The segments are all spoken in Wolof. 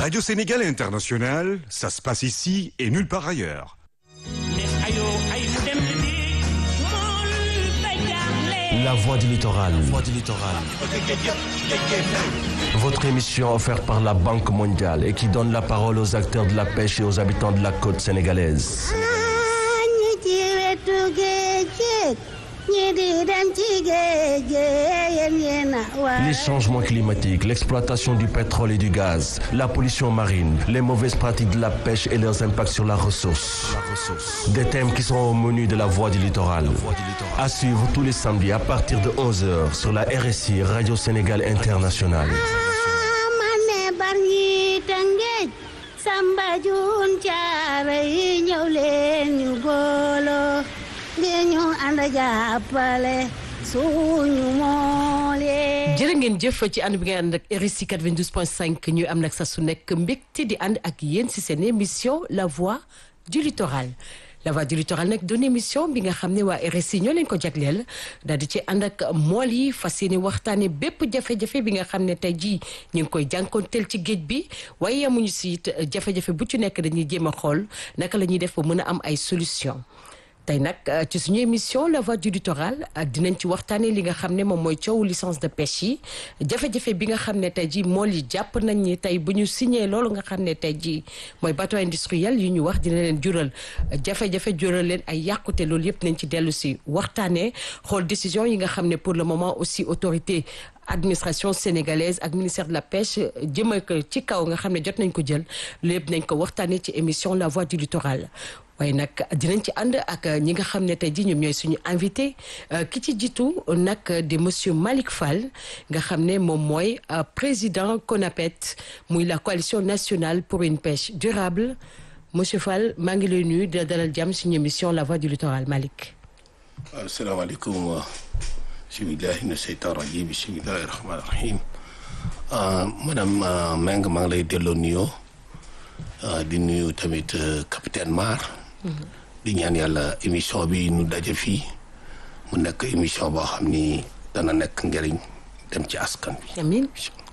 Radio Sénégal International, ça se passe ici et nulle part ailleurs. La voix du littoral. Votre émission offerte par la Banque mondiale et qui donne la parole aux acteurs de la pêche et aux habitants de la côte sénégalaise. Les changements climatiques, l'exploitation du pétrole et du gaz, la pollution marine, les mauvaises pratiques de la pêche et leurs impacts sur la ressource. Des thèmes qui sont au menu de la voix du littoral. À suivre tous les samedis à partir de 11h sur la RSI Radio Sénégal Internationale. Samba Jun Caare yi ñëw leen ñu booloo ngeen ñu ànd jàppale suñu moolee. jërë ngeen jëf ci ànd bi ngeen ànd ak RSI 92.5 ñuy am nag sa su nekk mbégte di ànd ak yéen si seen émission La Voix du Littoral. La Voix du Littoral nag doon émission bi nga xam ne waa RSI ñoo leen ko jagleel daal di ci ànd ak mool yi fas yéene waxtaane bépp jafe-jafe bi nga xam ne tey jii ñu ngi koy jànkoonteel ci géej bi waaye yamuñu si it jafe-jafe bu ci nekk dañuy jéem a xool naka la ñuy def ba mën a am ay solution tey nag ci suñu émission la voix du littoral dinañ ci waxtaanee li nga xam ne moom mooy coowu licence de pêche yi jafe-jafe bi nga xam ne tey jii mool yi jàpp nañ ni tey bu ñu signé loolu nga xam ne tey jii mooy bateau industriel yi ñu wax dina leen jural jafe-jafe jural leen ay yàqute loolu yëpp nañ ci dellu si waxtaanee xool décision yi nga xam ne pour le moment aussi autorité administration sénégalaise ak ministère de la pêche jëmal ko ci kaw nga xam ne jot nañ ko jël lépp nañ ko waxtaanee ci émission la voix du littoral waaye nag dinañ ci ànd ak ñi nga xam ne tey jii ñoom ñooy suñu invité ki ci jiitu nag di monsieur Malick Fall nga xam ne moom mooy président CONAPET muy la coalition nationale pour une pêche durable monsieur Fall maa ngi lay nuyu di dalal jàmm suñu émission la voix du littoral Malick. asalaamaaleykum. bismillahi mina seytaan rajim bismillahi rahmaani rahim madame Meng maa ngi lay delloo nuyoo di nuyu tamit capitaine Mar di ñaan yàlla émission bi nu daje fii mu nekk émission boo xam ni dana nekk njëriñ dem ci askan bi amiin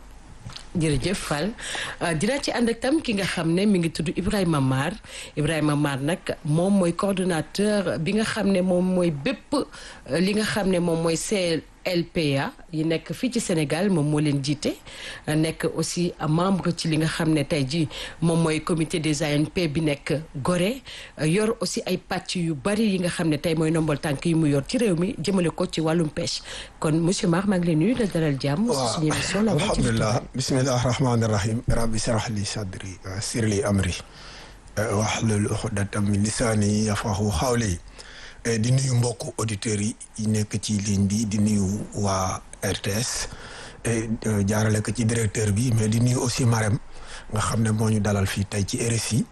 jërëjëf Fall dinaa ci ànd ak tam ki nga xam ne mi ngi tudd Ibrahima Mar Ibrahima Mar nag moom mooy coordonnateur bi nga xam ne moom mooy bépp li nga xam ne moom mooy CLPA yi nekk fii ci Sénégal moom moo leen jiite nekk aussi membre ci li nga xam ne tey jii moom mooy comité des ANP bi nekk Gorée yor aussi ay pàcc yu bari yi nga xam ne tey mooy nombal tànk yi mu yor ci réew mi jëmale ko ci wàllum pêche kon monsieur Mar maa ngi leen nuyu la dalal jàmm. waaw suñu émission la alhamdulilah bismillahi rahmaani rahim rabbi shrah li sadri yassir li amri wahlul uqdatam min lisaani yafqahu qawli di nuyu mbokku auditeurs yi yi nekk ci ligne bi di nuyu waa RTS jaarale ko ci directeur bi mais di nuyu aussi Marème nga xam ne moo ñu dalal fii tey ci RSI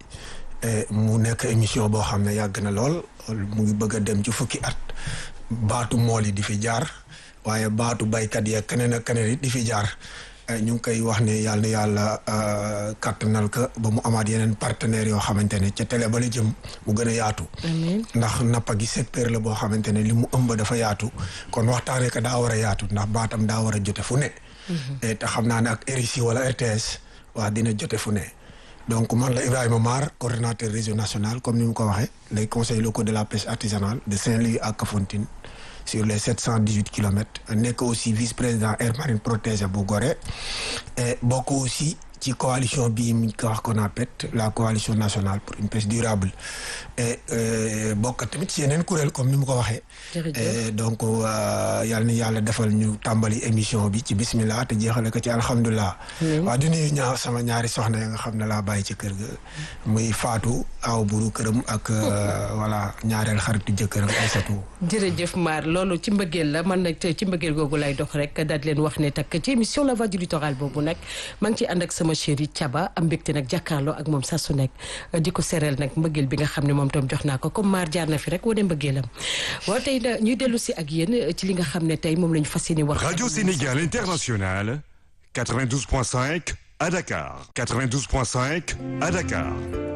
mu nekk émission boo xam ne yàgg na lool mu ngi bëgg a dem ci fukki at baatu mool yi di fi jaar waaye baatu baykat yeeg keneen ak keneen it di fi jaar ñu ngi koy wax ne yàlla na yàlla kattanal ka ba mu amaat yeneen partenaires yoo xamante ne ca télé ba la jëm mu gën a yaatu. ndax nappa gi secteur la boo xamante ne li mu ëmb dafa yaatu. kon waxtaanee ko daa war a yaatu ndax baatam daa war a jote fu ne. te xam naa ne ak RICI wala RTS waa dina jote fu ne. donc man la Ibrahima Mar coordonnateur réseau national comme ni mu ko waxee les conseils locaux de la pêche artisanale de Saint-Louis à Kafountine. sur les sept cent dix huit kilomètres nekk aussi vice président aire marine protégée bu Gorée et bokk aussi ci coalition bii mi ko wax CONAPET la coalition nationale pour une pêche durable et bokk tamit ci yeneen kuréel comme ni mu ko waxee. et donc yal na yàlla defal ñu tàmbali émission bi ci bismillah te jeexale ko ci alhamdulilah. waa di nuyu ñaar sama ñaari soxna ya nga xam ne laa bàyyi ci kër ga. muy Fatou aw buru këram ak voilà ñaareel xaritu jëkkëram Aïssatou. jërëjëf Mar loolu ci mbëggeel la man nag ci mbëggeel googu lay dox rek daal di leen wax ne takk ci émission la voix du littoral boobu nag maa ngi ciy ànd ak sama chéri Thiaba am mbégte nag jàkkaarloo ak moom saa su nekk di ko sereel nag mbëggeel bi nga xam ne moom tam jox naa ko comme Mar jaar na fi rek wane mbëggeelam waaw tey ñuy dellu si ak yéen ci li nga xam ne tey moom la ñu fas yéene wax. Radio Sénégal International 92.5 à Dakar 92.5 à Dakar